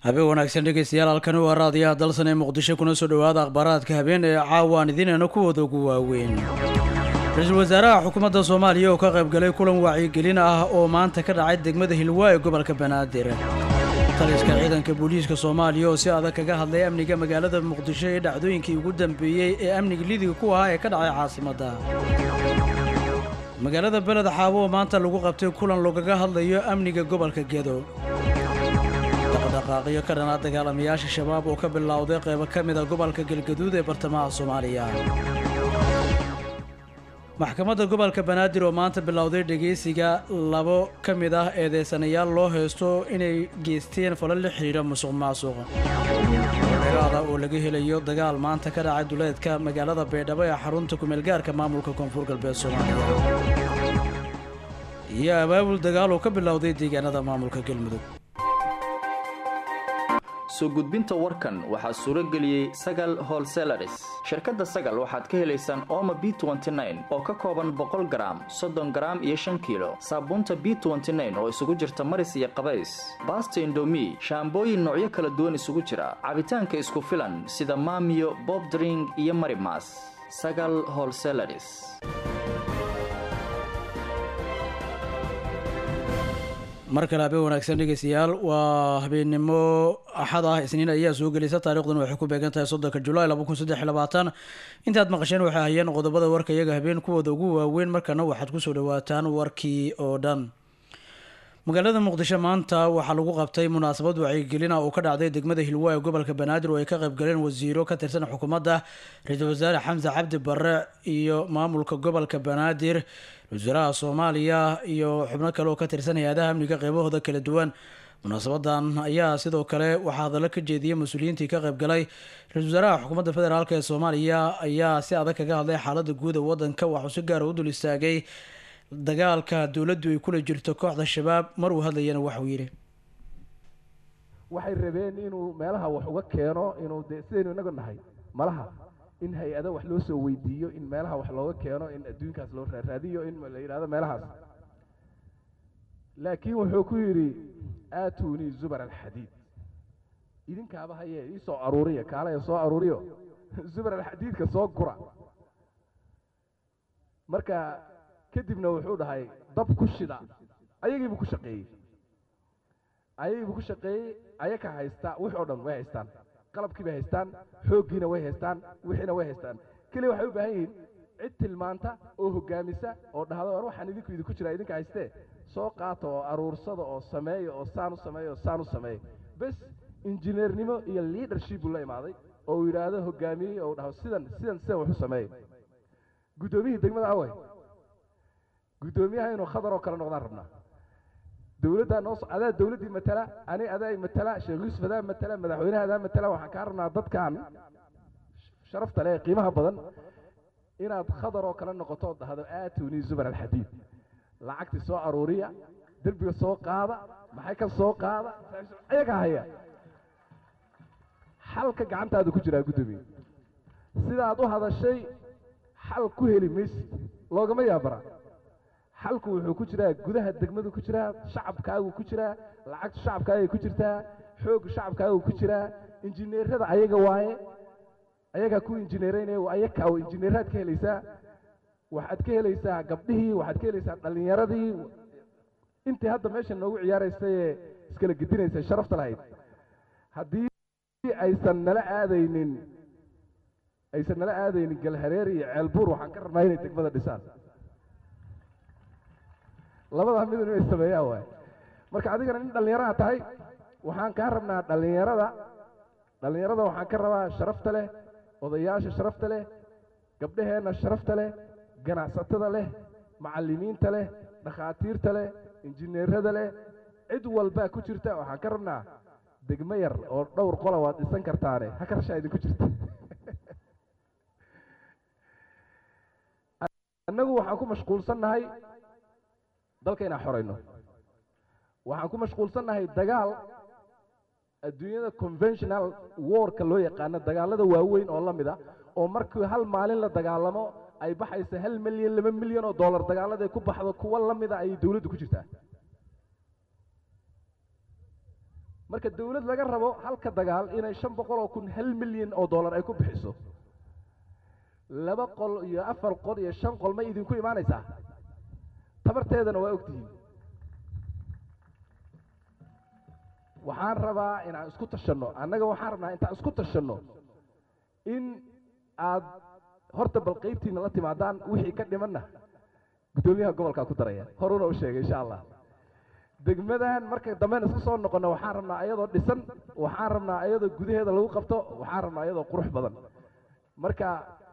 habeen wanaagsan dhegeystayaal halkani waa raadiyaha dalsan ee muqdisho kuna soo dhowaada akhbaaraadka habeen ee caawaan idinayna kuwooda ugu waaweyn ra-iisul wasaaraha xukuumadda soomaaliya oo ka qaybgalay kulan wacyigelin ah oo maanta ka dhacay degmada hilwaa ee gobolka banaadir taliska ciidanka booliiska soomaaliya oo si adag kaga hadlay amniga magaalada muqdisho ee dhacdooyinkii ugu dambeeyey ee amniga lidiga ku ahaa ee ka dhacay caasimadda magaalada beled xaabo oo maanta lagu qabtay kulan lagaga hadlayo amniga gobolka gedo dhaqdhaqaaqyo ka dhanaa dagaalamayaasha shabaab oo ka bilowday qaybo ka mid a gobolka galgaduud ee bartamaha soomaaliya maxkamadda gobolka banaadir oo maanta bilowday dhegeysiga labo ka mid ah eedeysanayaal loo haysto inay geysteen falal la xidhiidha musuq maasuq dheeraada oo laga helayo dagaal maanta ka dhacay duleedka magaalada baydhabo ee xarunta kumeelgaarka maamulka koonfur galbeed soomaaliya iyo abaabul dagaal oo ka bilowday deegaanada maamulka galmudug soo gudbinta warkan waxaa suuro geliyey sagal holselaris shirkadda sagal waxaad ka helaysaan ooma b oo ka kooban boqol garaam soddon garaam iyo shan kiilo saabuunta b oo isugu jirta maris iyo qabays baasta indomi shaambooyin noocyo kala duwan isugu jira cabitaanka isku filan sida maamiyo bobdring iyo marimas sagal holselaris mar kale habeen wanaagsan dhegeystayaal waa habeennimo axad ah isniin ayaa soo gelisa taarikhdan waxay ku beegan tahay soddonka julaay laba kun saddex iyo labaatan intaad maqasheen waxay hayeen qodobada warka iyaga habeen kuwooda ugu waaweyn markana waxaad kusoo dhawaataan warkii oo dhan magaalada muqdisho maanta waxaa lagu qabtay munaasabad wacyigelin ah oo ka dhacday degmada hilwaa ee gobolka banaadir oo ay ka qaybgaleen wasiiro ka tirsan xukuumadda ra-iisul wasaare xamse cabdi barre iyo maamulka gobolka banaadir wasaaraha soomaaliya iyo xubno kale oo ka tirsan hay-adaha amniga qeybahooda kala duwan munaasabadan ayaa sidoo kale waxaa hadallo ka jeediyay mas-uuliyiintii ka qaybgalay ra-isul wasaaraha xukuumadda federaalk ee soomaaliya ayaa si adag kaga hadlay xaalada guud ee wadanka waxuu si gaara u dul istaagay dagaalka dowladdu ay kula jirto kooxda shabaab mar uu hadlayana waxuu yidhi waxay rabeen inuu meelaha wax uga keeno inuu dee sidaynu inagu nahay malaha in hay-ado wax loo soo weydiiyo in meelaha wax looga keeno in adduunkaas loo raaraadiyo in la yidhahdo meelahaas laakiin wuxuu ku yidhi aatunii zubar alxadiid idinkaaba haye ii soo aruuriya kaalaya soo aruuriyo zubar alxadiidka soo gura marka kadibna wuxuu dhahay dab ku shida ayagiibuu ku shaqeeyey ayagiibuu ku shaqeeyey ayaga haysta wix oo dhan way haystaan qalabkii bay haystaan xooggiina way haystaan wixiina way haystaan keliya waxay u baahan yihiin cid tilmaanta oo hoggaamisa oo dhahdo war waxaan idinku idinku jiraa idinka haystee soo qaata oo aruursada oo sameeya oo saan u sameeya oo saan u sameeya bes injineernimo iyo leadership buu la imaaday oo uu yidhaahdo hoggaamiyey oo dhaho sidan sidan sidan wax u sameeya guddoomiyihii degmada away guddoomiyaha inuu khadar oo kale noqdaan rabnaa dowladdaa noo adaa dowladdii matala ani adaa matala sheekh yuusuf adaa matala madaxweynaha adaa matala waxaan kaa rabnaa dadkan sharafta leh qiimaha badan inaad khadar oo kale noqoto oo dhahdo aatuni zubar alxadiid lacagtii soo aruuriya derbiga soo qaada maxay ka soo qaada ayaga haya xalka gacantaadu ku jiraa guddoomiye sidaad u hadashay xal ku heli maysid loogama yaabara xalku wuxuu ku jiraa gudaha degmadu ku jiraa shacabkaagu ku jiraa lacagta shacabkaagay ku jirtaa xoogga shacabkaagu ku jiraa injineerada ayaga waaye ayagaa ku injineeraynaya ayakaa injineeraad ka helaysaa waxaad ka helaysaa gabdhihii waxaad ka helaysaa dhallinyaradii intii hadda meesha noogu ciyaaraysay ee iskala gedinaysay sharafta lahayd haddii aysan nala aadaynin aysan nala aadaynin galhareer iyo ceelbuur waxaan ka rabnaa inay degmada dhisaan labadaa midun inay sameeyaan waay marka adigana nin dhallinyaraha tahay waxaan kaa rabnaa dhallinyarada dhallinyarada waxaan ka rabaa sharafta leh odayaasha sharafta leh gabdhaheenna sharafta leh ganacsatada leh macallimiinta leh dhakhaatiirta leh injineerada leh cid walbaa ku jirta waxaan ka rabnaa degmo yar oo dhowr qola waad dhisan kartaane ha karshaa idinku jirta annagu waxaan ku mashquulsannahay dalka inaan xorayno waxaan ku mashquulsannahay dagaal adduunyada conventional warka loo yaqaano dagaalada waaweyn oo la mid a oo markii hal maalin la dagaalamo ay baxaysa hal milyan laba milyan oo dollar dagaalada ay ku baxdo kuwa la mida ayay dowladdu ku jirtaa marka dawlad laga rabo halka dagaal inay shan boqol oo kun hal milyan oo dollar ay ku bixiso laba qol iyo afar qol iyo shan qol may idinku imaanaysaa tabarteedana waa ogtihiin waxaan rabaa inaan isku tashanno annaga waxaan rabnaa intaan isku tashanno in aad horta bal qaybtiina la timaadaan wixii ka dhimanna guddoomiyaha gobolkaa ku daraya horuna u sheegay insha allah degmadan marka dambeyn isku soo noqonno waxaan rabnaa ayadoo dhisan waxaan rabnaa ayadoo gudaheeda lagu qabto waxaan rabnaa ayadoo qurux badan marka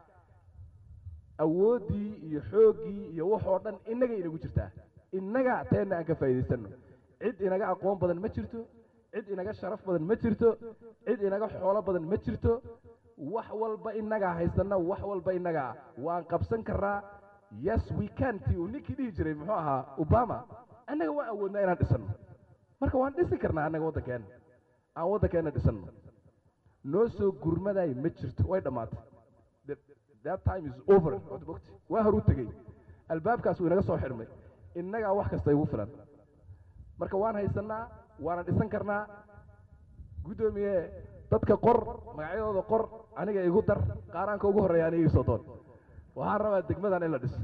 awooddii iyo xooggii iyo waxoo dhan innaga inagu jirtaa innaga teenna aan ka faa'iidaysanno cid inaga aqoon badan ma jirto cid inaga sharaf badan ma jirto cid inaga xoolo badan ma jirto wax walba innagaa haysanna wax walba innagaa waan qabsan karnaa yes we can ti uu ninkii dhihi jiray muxuu ahaa obama annaga waan awoodnaa inaan dhisanno marka waan dhisi karnaa annaga waddankeenna aan waddankeenna dhisanno noo soo gurmadaay ma jirto way dhammaatay that time is over mogti waa horuu tegey albaabkaas wuu inaga soo xidhmay innagaa wax kasta igu filan marka waan haysannaa waana dhisan karnaa guddoomiye dadka qor magacyadooda qor aniga igu dar qaaraanka ugu horreeya aniga ii soo doon waxaan rabaa degmadan in la dhiso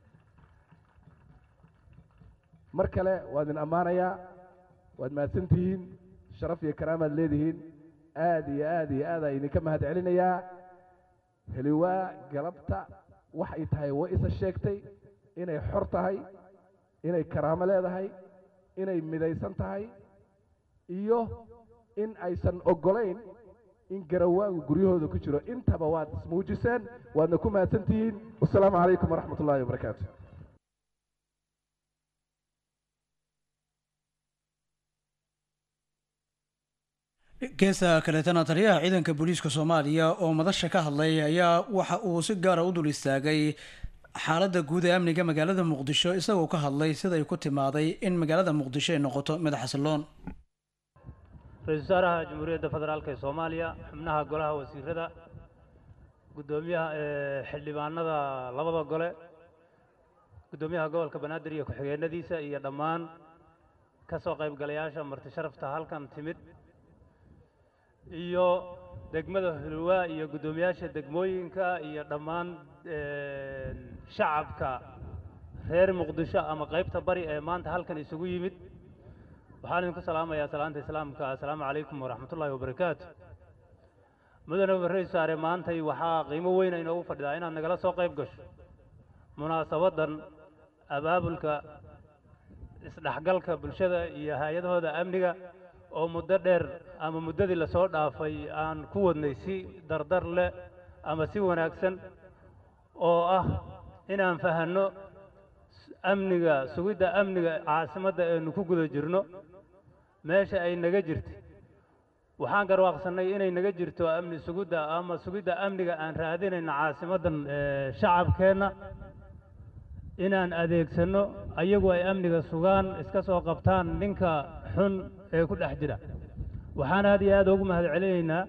mar kale waa idin ammaanayaa waad mahadsan tihiin sharaf iyo karaamaad leedihiin aad iyo aad iyo aadaan idinka mahad celinayaa heliwaa galabta waxay tahay way isa sheegtay inay xor tahay inay karaamo leedahay inay midaysan tahay iyo in aysan oggolayn in garawaagu guryahooda ku jiro intaba waad ismuujiseen waadna ku mahadsan tihiin wasalaamu calaykum waraxmat ullahi wabarakaatu geesta kaleetana taliyaha ciidanka booliiska soomaaliya oo madasha ka hadlay ayaa waxa uu si gaara u dul istaagay xaaladda guud ee amniga magaalada muqdisho isagoo ka hadlay siday ku timaaday in magaalada muqdisho ay noqoto mid xasiloon ra-iisul wasaaraha jamhuuriyadda federaalk ee soomaaliya xubnaha golaha wasiirada guddoomiyaha xildhibaanada labada gole guddoomiyaha gobolka banaadir iyo ku-xigeenadiisa iyo dhammaan ka soo qaybgalayaasha marti sharafta halkan timid iyo degmada hulwaa iyo guddoomiyaasha degmooyinka iyo dhammaan shacabka reer muqdisho ama qaybta bari ee maanta halkan isugu yimid waxaan idinku salaamayaa salaanta islaamka assalaamu calaykum waraxmatullaahi wabarakaatu mudane ra-isul wasaare maantay waxaa qiimo weyna inoogu fadhidaa inaad nagala soo qayb gasho munaasabaddan abaabulka isdhexgalka bulshada iyo hay-adahooda amniga oo muddo dheer ama muddadii lasoo dhaafay aan ku wadnay si dardar leh ama si wanaagsan oo ah inaan fahanno amniga sugidda amniga caasimadda aynu ku guda jirno meesha ay naga jirtay waxaan garwaaqsannay inay naga jirto amni sugidda ama sugidda amniga aan raadinayno caasimaddan shacabkeenna inaan adeegsanno ayagu ay amniga sugaan iska soo qabtaan ninka xun ee ku dhex jira waxaan aad iyo aad ugu mahad celinaynaa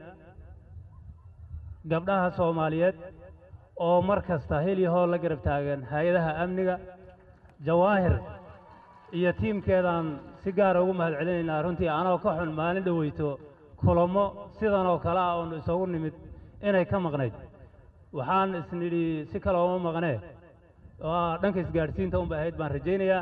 gabdhaha soomaaliyeed oo mar kasta hel iyo hool la garab taagan hay-adaha amniga jawaahir iyo tiimkeedaan si gaara ugu mahad celinaynaa runtii anoo ka xun maalin dhoweyto kulamo sidan oo kale ah oonu isagu nimid inay ka maqnayd waxaan isnidhi si kale uma maqnee oo ah dhanka isgaadhsiinta unba ahayd baan rajaynayaa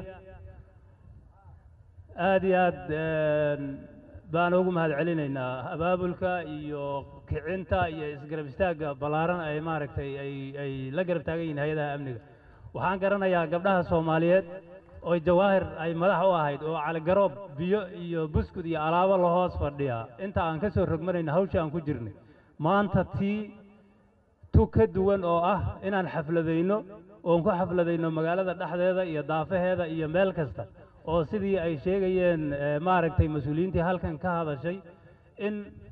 aad iyo aad baan ugu mahad celinaynaa abaabulka iyo kicinta iyo isgarab istaagga ballaaran ay maaragtay ay ay la garab taagan yihiin hay-adaha amniga waxaan garanayaa gabdhaha soomaaliyeed oo jawaahir ay madax u ahayd oo caligaroob biyo iyo buskud iyo alaabo la hoos fadhiya inta aan ka soo rogmanayna hawsha aan ku jirnay maanta tii tu ka duwan oo ah inaan xafladayno oon ku xafladayno magaalada dhexdeeda iyo daafaheeda iyo meel kasta oo sidii ay sheegayeen maaragtay mas-uuliyiintii halkan ka hadashay in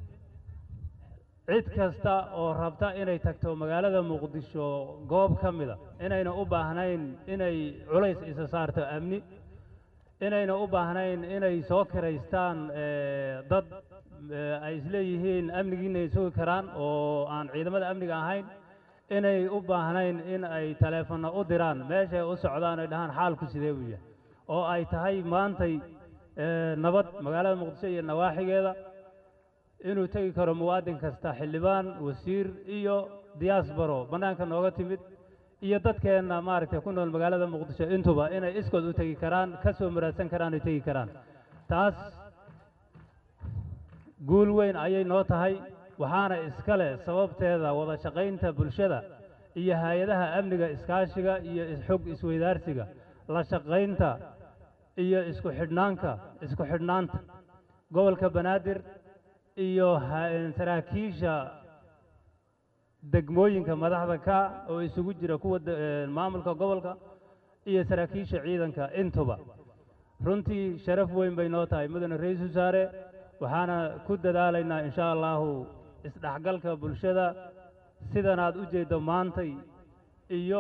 cid kasta oo rabta inay tagto magaalada muqdisho goob ka mida inayna u baahnayn inay culays isa saarto amni inayna u baahnayn inay soo kiraystaan dad ay isleeyihiin amnigiinay sugi karaan oo aan ciidamada amniga ahayn inay u baahnayn in ay taleefanno u diraan meeshay u socdaan ay dhahaan xaalku sidee buu yahay oo ay tahay maantay nabad magaalada muqdisho iyo nawaaxigeeda inuu tegi karo muwaadin kasta xildhibaan wasiir iyo diyaasbaro bannaanka nooga timid iyo dadkeenna maaragtay ku nool magaalada muqdisho intuba inay iskood u tegi karaan ka soo muraadsan karaan ay tegi karaan taas guul weyn ayay noo tahay waxaana iska leh sababteeda wada shaqaynta bulshada iyo hay-adaha amniga iskaashiga iyo xog isweydaarsiga la shaqaynta iyo isku xidhnaanka isku xidhnaanta gobolka banaadir iyo saraakiisha degmooyinka madaxda ka oo isugu jira kuwa maamulka gobolka iyo saraakiisha ciidanka intuba runtii sharaf weyn bay noo tahay mudane ra-iisul wasaare waxaana ku dadaalaynaa insha allahu isdhexgalka bulshada sidan aad u jeeddo maantay iyo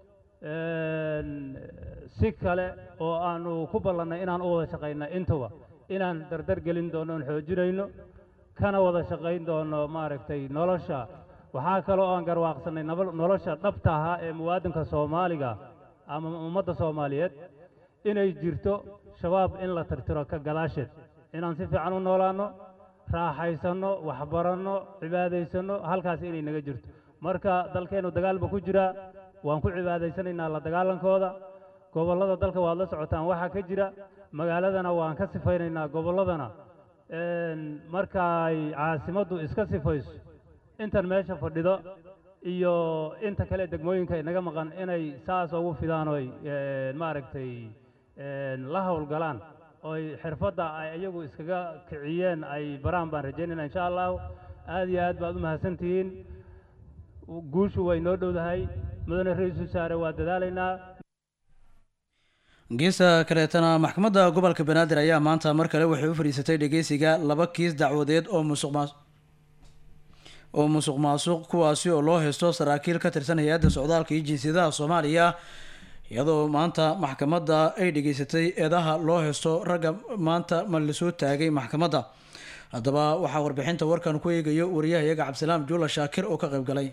si kale oo aanu ku ballannay inaan u wada shaqayna intuba inaan dardar gelin doono oon xoojinayno kana wada shaqayn doono maaragtay nolosha waxaa kaloo aan garwaaqsannay nolosha dhabta ahaa ee muwaadinka soomaaliga ama ummadda soomaaliyeed inay jirto shabaab in la tirtiro ka gadaasheed inaan si fiican u noolaanno raaxaysanno waxbaranno cibaadaysanno halkaas inay naga jirto marka dalkeennu dagaalba ku jiraa waan ku cibaadaysanaynaa la dagaalankooda gobollada dalka waad la socotaan waxaa ka jira magaaladana waan ka sifaynaynaa gobolladana marka ay caasimaddu iska sifayso intan meesha fadhido iyo inta kale degmooyinka inaga maqan inay saas ugu fidaan oy maaragtay la howlgalaan oy xirfadda ay iyagu iskaga kiciyeen ay baraan baan rajaynayna insha allahu aad iyo aad baad u mahadsantihiin guushu way noo dhowdahay mudane ra-iisul wasaare waa dadaalaynaa geesta kaleetana maxkamadda gobolka banaadir ayaa maanta mar kale waxay u fadhiisatay dhegeysiga laba kiis dacwadeed oo musuq maas oo musuq maasuq kuwaasi oo loo haysto saraakiil ka tirsan hay-adda socdaalka iyo jinsiyadaha soomaaliya iyadoo maanta maxkamadda ay dhageysatay eedaha loo haysto ragga maanta ma lasoo taagay maxkamadda haddaba waxaa warbixinta warkan ku eegayo wariyahayaga cabdisalaam juula shaakir oo ka qayb galay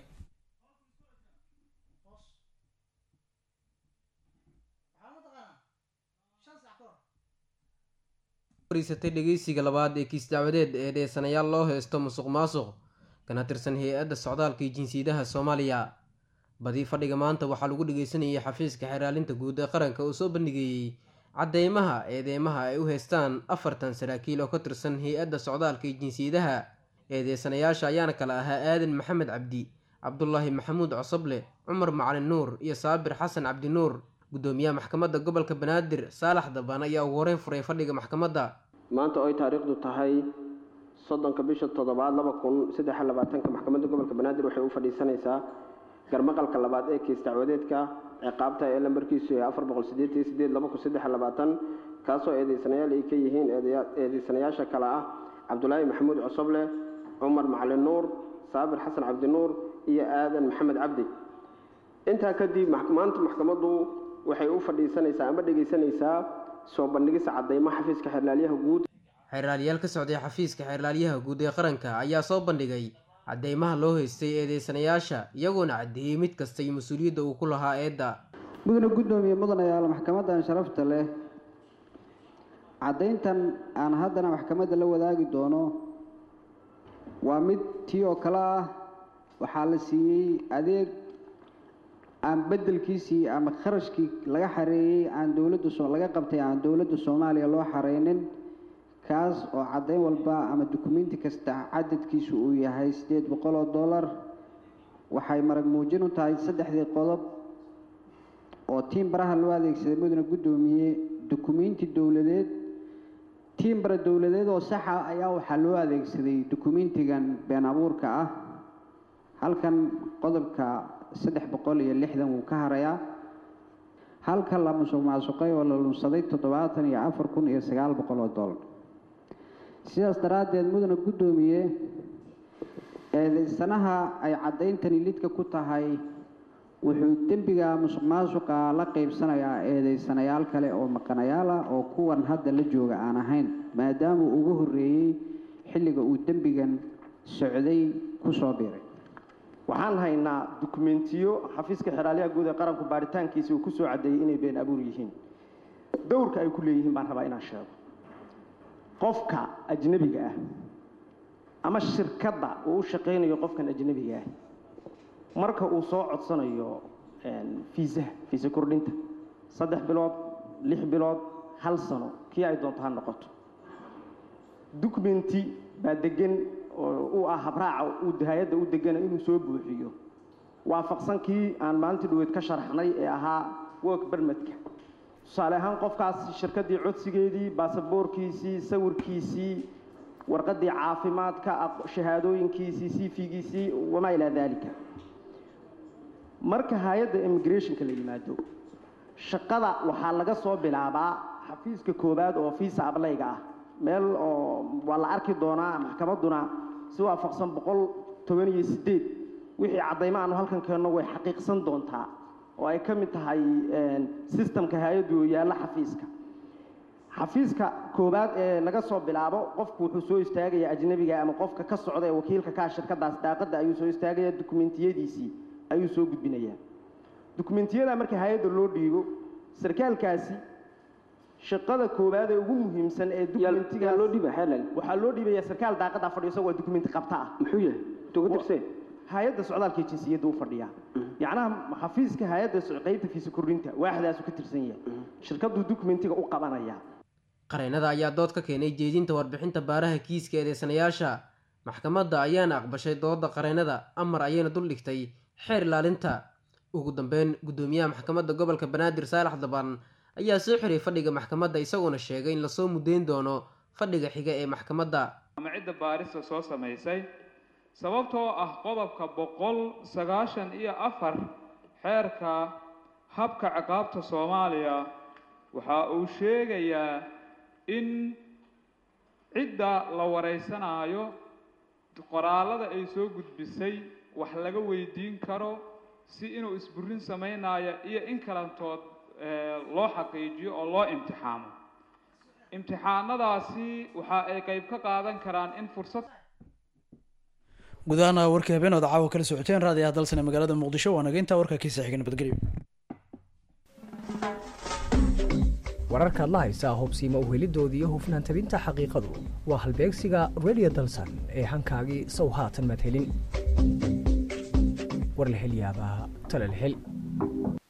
fariisatay dhegeysiga labaad ee kiis dacwadeed ee dheesanayaal loo haysto musuq maasuq kana tirsan hay-adda socdaalka iyo jinsiyadaha soomaaliya badii fadhiga maanta waxaa lagu dhegeysanayay xafiiska xeraalinta guud ee qaranka oo soo bandhigayey cadeymaha eedeymaha ay u haystaan afartan saraakiil oo ka tirsan hay-adda socdaalka iyo jinsiyadaha eedeysanayaasha ayaana kale ahaa aadan maxamed cabdi cabdulaahi maxamuud cosoble cumar macalin nuur iyo saabir xasan cabdi nuur gudoomiyaha maxkamadda gobolka banaadir saalax daban ayaa ugu horeyn furay fadhiga maxkamadda maanta oo ay taariikhdu tahay soddonka bisha toddobaad laba kun saddex iyo labaatanka maxkamadda gobolka banaadir waxay u fadhiisanaysaa garmaqalka labaad ee kiis dacwadeedka ciqaabta ee lambarkiisu yahay afar boqol sideetan iyo sideed laba kun saddex iyo labaatan kaasoo eedeysanayaal ay ka yihiin eedeysanayaasha kale ah cabdulaahi maxamuud cosoble cumar macalin nuur saabir xasan cabdi nuur iyo aadan maxamed cabdi intaa kadib maanta maxkamaddu waxay u fadhiisanaysaa ama dhegeysanaysaa soo bandhigista cadeymo xafiiska xeerlaalyaha guud xeerlaaliyaal ka socday xafiiska xeerlaalyaha guud ee qaranka ayaa soo bandhigay cadeymaha loo haystay eedeysanayaasha iyagoona caddeeyey mid kasta iyo mas-uuliyadda uu ku lahaa eedda mudane guddoomiye mudanayaal maxkamadan sharafta leh caddayntan aan haddana maxkamadda la wadaagi doono waa mid tii oo kale ah waxaa la siiyey adeeg aan beddelkiisii ama kharashkii laga xareeyey aan dowladda so laga qabtay aan dowladda soomaaliya loo xareynin kaas oo caddayn walba ama dukumenti kasta cadadkiisu uu yahay siddeed boqol oo dollar waxay marag muujin u tahay saddexdii qodob oo tiim baraha loo adeegsaday mudane guddoomiye dukumenti dowladeed tiim bara dowladeed oo saxa ayaa waxaa loo adeegsaday dukumentigan been abuurka ah halkan qodobka saddex boqol iyo lixdan wuu ka harayaa halka la musuq maasuqay oo la lunsaday toddobaatan iyo afar kun iyo sagaal boqol oo dollar sidaas daraaddeed mudane guddoomiye eedeysanaha ay caddayntani lidka ku tahay wuxuu dembiga musuq maasuqa la qeybsanayaa eedeysanayaal kale oo maqanayaal ah oo kuwan hadda la jooga aan ahayn maadaama uu ugu horreeyey xilliga uu dembigan socday ku soo biiray waxaan haynaa dukumentiyo xafiiska xeraalyaha guud ee qaranku baaritaankiisa uu ku soo caddeeyey inay been abuur yihiin dowrka ay ku leeyihiin baan rabaa inaan sheego qofka ajnebiga ah ama shirkadda uu u shaqaynayo qofkan ajnebiga ah marka uu soo codsanayo fiisaha fiisa kordhinta saddex bilood lix bilood hal sano kii ay doonto ha noqoto documenti baa degan oo u ah habraaca uu hay-adda u degana inuu soo buuxiyo waafaqsan kii aan maalintii dhaweyd ka sharaxnay ee ahaa work bermedka tusaale ahaan qofkaas shirkaddii codsigeedii baasaboorkiisii sawirkiisii warqaddii caafimaadka shahaadooyinkiisii cv-giisii wamaa ilaa daalika marka hay-adda immigrationka la yimaado shaqada waxaa laga soo bilaabaa xafiiska koowaad oo fiisa ablayga ah meel oo waa la arki doonaa maxkamadduna si waafaqsan boqol toban iyo sideed wixii caddaymo aanu halkan keenno way xaqiiqsan doontaa oo ay ka mid tahay sistamka hay-addu yaalla xafiiska xafiiska koowaad ee laga soo bilaabo qofku wuxuu soo istaagayaa ajnebiga ama qofka ka socda ee wakiilka kaa shirkadaas daaqadda ayuu soo istaagaya dukumentiyadiisii ayuu soo gudbinayaa dukumentiyada marka hay-adda loo dhiibo sarkaalkaasi shaqada koowaad ee ugu muhiimsan ee dukumentiga loo dhiiba xeelal waxaa loo dhiibaya sarkaal daaqada fadhiyo isagoo dukumenti qabta ah muxuu yahay tuga tirsee hay-adda socdaalka iyo jinsiyadda u fadhiyaa yacnaha xafiiska hay-adda qaybta fiisa kordhinta waaxdaasu ka tirsan yahay shirkaddu dukumentiga u qabanaya qareennada ayaa dood ka keenay jeedinta warbixinta baaraha kiiska eedeysanayaasha maxkamadda ayaana aqbashay dooda qareennada amar ayayna duldhigtay xeer ilaalinta ugu dambeyn guddoomiyaha maxkamadda gobolka banaadir saalax daban ayaa soo xiray fadhiga maxkamadda isagoona sheegay in lasoo mudeyn doono fadhiga xiga ee maxkamadda ama cidda baarista soo samaysay sababtoo ah qodobka boqol sagaashan iyo afar xeerka habka ciqaabta soomaaliya waxa uu sheegayaa in cidda la waraysanaayo qoraallada ay soo gudbisay wax laga weydiin karo si inuu isburin samaynayo iyo in kalantood loo xaqiijiyo oo loo imtixaamo imtixaanadaasi waxa ay qayb ka qaadan karaan in fursad gudahaana warkii habeen ood caawa kala socoteen raadiyaha dalsan ee magaalada muqdisho waa naga intaa warka kiisa xiga nabadgelyo wararkaad la haysaa hubsiima uhelidooda iyo hufnaan tabinta xaqiiqadu waa halbeegsiga radio dalsan ee hankaagii sow haatan maad helin war la hel yaabaa tale la hel